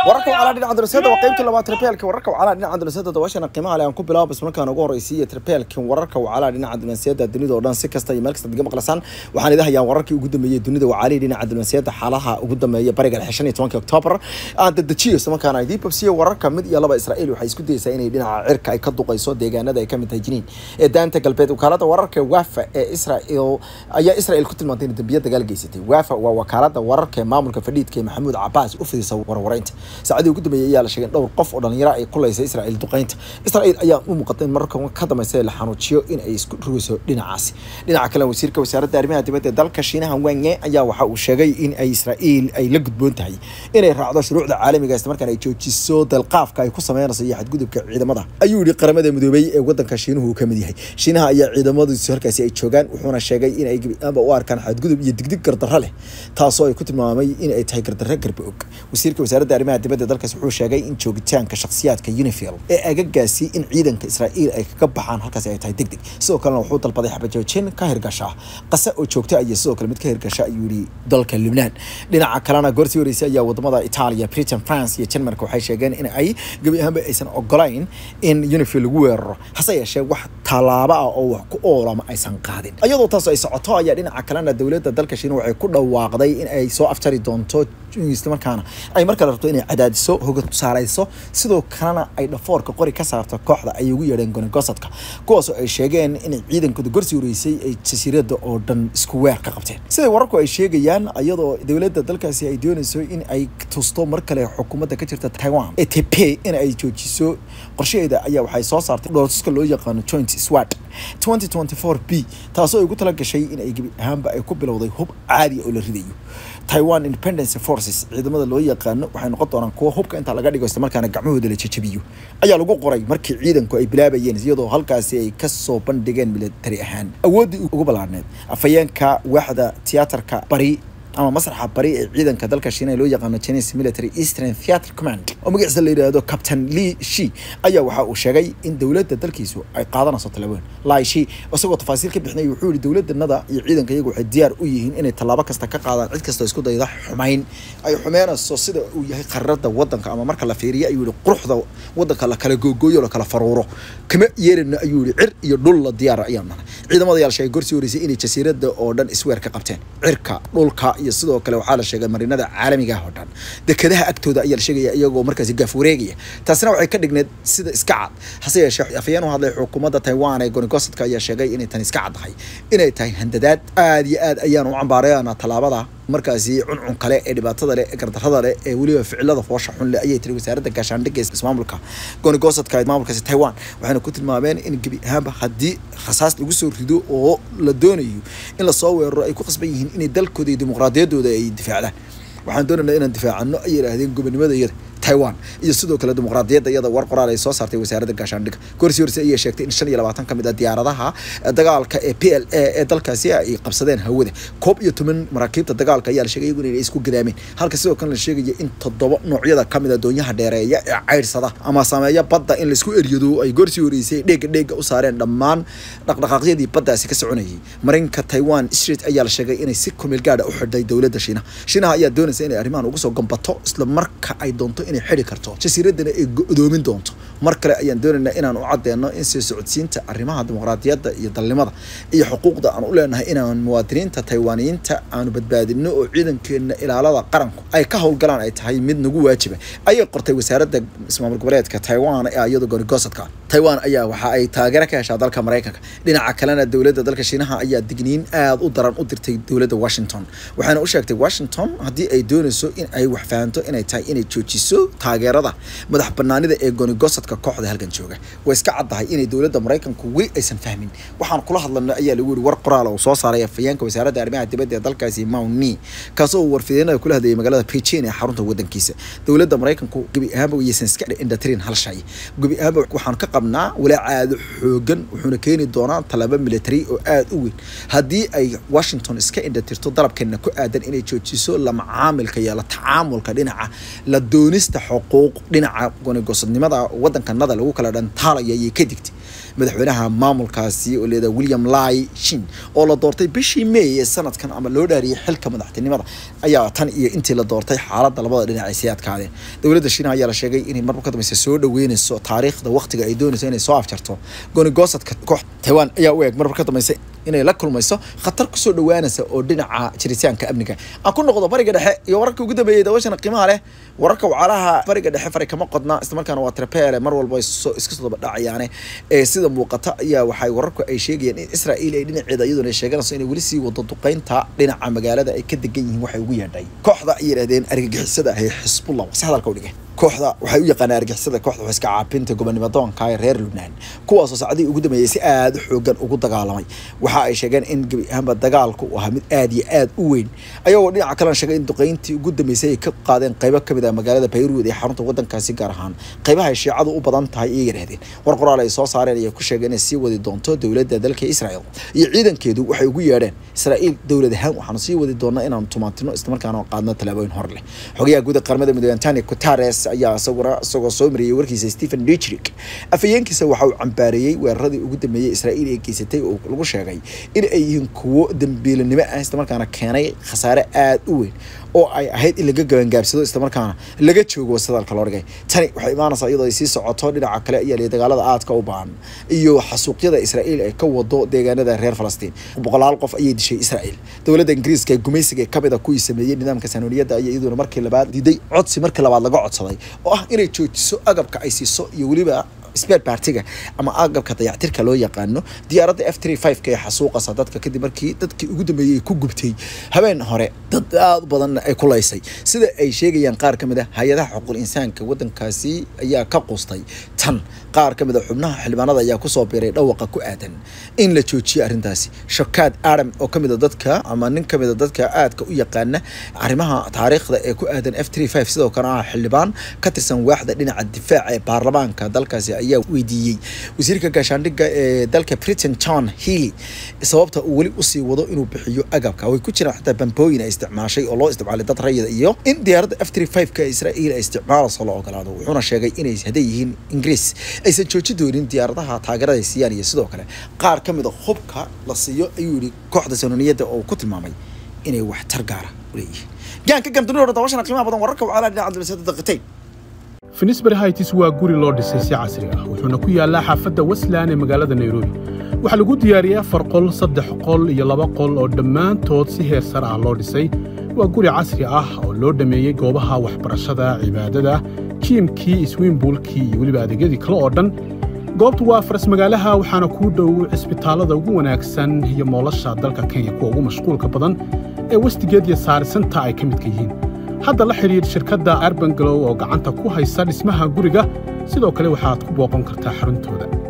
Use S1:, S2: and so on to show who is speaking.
S1: wararka wacalaa dhinaca darasada waa qaybtii labaad tribeelka wararka wacalaa dhinaca darasada dabaashana qiimaha leh aan ku bilaabo ismarkaan ugu horeysiiya tribeelkan wararka wacalaa dhinaca dibnaasiyada dunida oo dhan si kasta iyo meel kasta diga maqlasaan waxaan idin hayaa wararkii ugu dambeeyey dunida wacaalii dhinaca dibnaasiyada xaalaha ugu dambeeya bariga lixshan iyo tobankii oktoobar aan dedejiyo islamarkaana idiin babsiyo wararka mid iyo laba israa'iil waxay isku dayeysaa inay dhinaca cirka ay ka duqayso deegaanada ay ka mid tahay jiniin ee daanta galbeed wakaalada wararka wafa ee israa'iil ayaa israa'iil ku tilmaantay inay dambiyo dagaal geysatay wafa waa wakaalada wararka ee maamulka fadhiidka ee maxamuud cabaas u fidisa warwareynta saacadii ugu dambeeyay ayaa la sheegay in dhowr qof oo dhalinyaro ay kulaysa israa'iil duqeynta israa'iil ayaa u muuqatay in mararka ka dambaysa la xanuujiyo in ay isku rugayso dhinacaasi dhinaca kale wasiirka wasaaradda arrimaha dibadda ee dalka shiinaha wanye ayaa waxa uu sheegay in ay israa'iil ay la gudboon tahay inay raacdo shuruucda caalamiga isla markaana ay joojiso dalqaafka ay ku sameynayso iyo xadgudubka ciidamada ayuu yihi qaramada midoobay ee wadanka shiinuhu uu ka mid yahay shiinaha ayaa ciidamadiisu halkaasi ay joogaan wuxuuna sheegay in ay gebiaanba u arkaan xadgudub iyo digdig gardarro leh taasoo ay ku tilmaamay in ay tahay gardarro garba og wasiirka wasaaradda arrimaha dibadda dalkaas wuxuu sheegay in joogitaanka shakhsiyaadka unifil ee agagaasi in ciidanka israa'iil ay kaga baxaan halkaasi ay tahay degdeg sidoo kalena wuxuu dalbaday xabajoojin ka hirgasha qase oo joogta iyo sidoo kale mid ka hirgasha ayuu yihi dalka lubnaan dhinaca kalena goortii horeysay ayaa wadamada italia britain france iyo denmark waxay sheegeen in ay gebi ahaanba aysan ogolayn in unifil lagu weeraro hase yeeshee wax tallaabo ah oo wax ku oolama aysan qaadin iyadoo taas ay socoto ayaa dhinaca kalena dowladda dalka shiina waxay ku dhawaaqday in ay soo aftari doonto islamarkaana ay mar kale rabto inay cadaadiso hoga saarayso sidoo kalena ay dhafoorka qori ka saarto kooxda ay ugu yeedheen gonigosadka kuwaasoo ay sheegeen inay ciidankooda gorsii horeysay ay jasiirada oo dhan isku weer ka qabteen siday wararku ay sheegayaan iyadoo dowladda dalkaasi ay doonayso in ay tusto mar kale xukuumadda ka jirta taiwan ee tepe in ay joojiso qorshaheeda ayaa waxay soo saartay dhoortuska loo yaqaano joint swat 2024 b taasoo ay ugu tala gashay in ay gebi ahaanba ay ku bilowday hub caadi oo la ridayo taiwan independence forces ciidamada loo yaqaano waxay noqon doonaan kuwa hubka intaa laga dhigo islamarkaana gacmahooda la jejabiyo ayaa lagu qoray markii ciidanku ay bilaabayeen iyadoo halkaasi ay kasoo bandhigeen militari ahaan awooddii ugu ballaarneed afhayeenka waaxda tiyaatarka bari ama masraxa bari ee ciidanka dalka shiina loo yaqaano chinese military eastern theatre command oo magaciisa la yidhaahdo captain lee shi ayaa waxa uu sheegay in dowladda dalkiisu ay qaadanayso tallaabooyin lai shi isagoo tafaasiil ka bixinay wuxuu yihi dowladdanada iyo ciidanka iyagu waxay diyaar u yihiin inay tallaabo kasta ka qaadaan cid kastoo isku dayda xumayn ay xumeynayso sida uu yahay qarirada wadanka ama marka la fiiriyo ayuu yihi quruxda wadanka la kala googooyo la kala faruuro kama yeelina ayuu yihi cir iyo dhul la diyaara ayaan nahay ciidamada ayaa la sheegay gorsii horeysay inay jasiirada oo dhan isweer ka qabteen cirka dhulka iyo sidoo kale waxaa la sheegay marinada caalamiga ah oo dhan dekadaha agtooda ayaa la sheegaya iyagoo markaasi gaaf wareegaya taasina waxay ka dhigneed sida iska cad hase yeeshee afayeen u hadlay xukuumadda taiwan ee gonigosadka ayaa sheegay inay tani iska caddahay inay tahay handadaad aada iyo aad ayaan u cambaarayana tallaabada markaasi cuncun kale ee dhibaatada leh ee gardarrada leh ee weliba ficilada foosha xun leh ayay tiri wasaaradda gaashaandhigga ismaamulka gonigosadka ee maamulkaasi taiwan waxayna ku tilmaameen in gebi ahaanba haddii rasaas lagu soo rido oo la doonayo in lasoo weeraro ay ku qasban yihiin inay dalkooda iyo dimuqraadiyaddooda ay difaacdaan waxaan doonaynaa inaan difaacano ay yidhaahdeen gobonimada iyada taiwan iyo sidoo kale dimuqraadiyadda iyada war qoraal ay soo saartay wasaaradda gaashaandhigga goorsi horse ayay sheegtay in shan iyo labaatan ka mid ah diyaaradaha dagaalka ee p l a ee dalkaasi ay qabsadeen hawada koob iyo toban maraakiibta dagaalka ayaa la sheegay iyagu inay isku gadaameen halka sidoo kale la sheegaya in toddoba noocyada ka mid a doonyaha dheereeya ee ceyrsada ama sameeya badda in laisku eryado ay goorsi horeysay dheega dheega u saareen dhammaan dhaqdhaqaaqyadii baddaasi ka soconayay marinka taiwan street ayaa la sheegay inay si kumeel gaadha u xidhay dowladda shiinaha shiinaha ayaa doonaysa inay arrimahan ugu soo gambato isla marka ay doonto inay xidhi karto jasiiradana ay go-doomin doonto mar kale ayaan doonaynaa inaan u caddeeno in sii socodsiinta arrimaha dimuqraadiyadda iyo dalnimada iyo xuquuqda aan u leenahay inaan muwaadiniinta taiwaaniyiinta aanu badbaadino oo ciidankeenna ilaalada qaranku ay ka howlgalaan ay tahay mid nagu waajiba ayay qortay wasaaradda ismaamul goboleedka taiwan ee iyadoo gonigosadka taiwan ayaa waxa ay taageero ka heshaa dalka maraykanka dhinaca kalena dowladda dalka shiinaha ayaa digniin aada u daran u dirtay dowladda washington waxayna u sheegtay washington haddii ay doonayso in ay wax fahanto inay tahay inay joojiso taageerada madax banaanida ee gonigosadka kooxda halkan jooga way iska caddahay inay dowladda maraykanku weli aysan fahmin waxaan kula hadlana ayaa lagu yihi war qoraal oo soo saaray afhayeenka wasaaradda arrimaha dibadda ee dalkaasi mauni kaasoo uu warfideenada kula hadlayay magaalada beijing ee xarunta wadankiisa dowladda maraykanku gebi ahaanba waysan iska indhatirin hal shay gebi ahaanba waxaan ka qabnaa walaacaado xoogan wuxuuna keeni doonaa tallaabo military oo aada u weyn haddii ay washington iska indhatirto dalabkeena ku aadan inay joojiso la macaamilka iyo la tacaamulka dhinaca la doonista xuquuq dhinaca gonigosadnimada wadankanada lagu kala dhantaalaya ayay ka digtay madaxweynaha maamulkaasi oo leeda william lai shin oo la doortay bishii may ee sanadkan ama loo dhaariyay xilka madaxtinimada ayaa tan iyo intii la doortay xaaladda labada dhinac ay sii adkaadeen dowladda shiina ayaa la sheegay inay marba ka dambeysa soo dhaweynayso taariikhda waqtiga ay doonayso inay soo afjarto goonigosadka koox taiwan ayaa u eeg marba ka dambeysa inay la kulmayso khatar kusoo dhawaanaysa oo dhinaca jiritaanka amniga aan ku noqdo bariga dhexe iyo wararka ugu dambeeyay daawashana qiimaha leh wararka wacalaha bariga dhexe fari kama qodna islamarkaana waa trepeele mar walba iska soo daba dhacayaane ee sida muuqata ayaa waxay wararku ay sheegayaan in israa'iil ay dhinaceeda iyaduna ay sheeganayso inay weli sii wado duqeynta dhinaca magaalada ay ka degan yihiin waxay ugu yeedhay kooxda ay yidhahdeen argagixisada ah ee xisbullah si hadalka u dhigay kooxda waxay u yaqaanaa argixisada kooxda waxay iska caabinta gobonimo doonka ee reer lubnaan kuwaasoo saacadihii ugu dambeeyey si aada u xoogan ugu dagaalamay waxa ay sheegeen in gebi ahaanba dagaalku uu ahaa mid aada iyo aada u weyn ayagoo dhinaca kalena sheegay in duqeyntii ugu dambeysay ay ka qaadeen qaybo kamid ah magaalada bayruud ee xarunta wadankaasi gaar ahaan qaybaha ay shiicadu u badan tahay ayay yidhahdeen war qoraal ay soo saareen ayay ku sheegeen inay sii wadi doonto dowladda dalka israel iyo ciidankeedu waxay ugu yeedheen israa'iil dowlad ahaan waxaanu sii wadi doonaa inaanu tumaantino islamarkaana qaadno tallaabooyin hor leh xogayaha guud ee qaramada midoobe antoni guterres ayaa isaguna isagoo soo mariyey warkiisa stephen dichrik afayeenkiisa waxa uu cambaareeyey weeraradii ugu dambeeyey israa'iil ee geysatay oo lagu sheegay in ay yihiin kuwo dambiilanimo ah islamarkaana keenay khasaare aada u weyn oo ay ahayd in laga gabangaabsado islamarkaana laga joogo wasadalka loo dhigay tani waxay imaanaysaa iyadoo ay sii socoto dhinaca kale ayaa liya dagaalada aadka u baahan iyo xasuuqyada israa'iil ay ka wado deegaanada reer falastiin boqolaal qof ayay dishay israa'iil dowladda ingiriiska ee gumaysiga kamid a kuwii sameeyey nidaamka saanoniyadda ayaa iyaduna markii labaad diiday codsi markii labaad laga codsaday oo ah inay joojiso agabka ay siiso iyo weliba spare partiga ama agabka dayactirka loo yaqaano diyaaradda f three five ka ee xasuuqasa dadka kadib markii dadkii ugu dambeeyey ay ku gubtay habeen hore dad aada u badanna ay kulaysay sida ay sheegayaan qaar ka mid a hay-adaha xuquuq insaanka waddankaasi ayaa ka qustay tan qaar ka mid a xubnaha xildhibaanada ayaa kusoo biiray dhawaqa ku aadan in la joojiyo arrintaasi shokaad adam oo kamid a dadka ama nin kamid a dadka aadka u yaqaana arrimaha taariikhda ee ku aadan f three five sidoo kale ah xildhibaan ka tirsan waaxda dhinaca difaaca ee baarlamaanka dalkaasi ayaa weydiiyey wasiirka gaashaandhigga ee dalka britain john healy sababta uu weli usii wado inuu bixiyo agabka way ku jiraan xataa bambooyin ay isticmaashay oo loo isticmaalay dad rayida iyo in diyaaradda f three five ka israa'iil ay isticmaalayso la ogolaado wuxuuna sheegay inay hadday yihiin ingiriis aysan jooji doonin diyaaradaha taageerada ay siiyaan iyo sidoo kale qaar ka mid a hubka la siiyo ayuu yihi kooxda sanoniyadda oo ku tilmaamay inay waxtar gaara u leeyihiin gaanka gandunida dabashana qiimaha badan wararka wacaalaa dhinaca dibasada daqiiqayn
S2: finisbury heights waa guri loo dhisay si casri ah wuxuuna ku yaallaa xaafadda westland ee magaalada nairobi waxaa lagu diyaariyey afar qol saddex qol iyo laba qol oo dhammaantood si heer sare ah loo dhisay waa guri casri ah oo loo dhammeeyey goobaha waxbarashada cibaadada jiimkii iswiimbuulkii iyo weliba adeegyadii kale oo dhan goobtu waa faras magaalaha waxaana kuu dhow cisbitaallada ugu wanaagsan iyo moolasha dalka kenya kuwa ugu mashquulka badan ee westigeed iyo saarisanta ay ka midka yihiin hadda la xidhiidh shirkadda arbangalow oo gacanta ku haysa dhismaha guriga sidoo kale waxaad ku booqan kartaa xaruntooda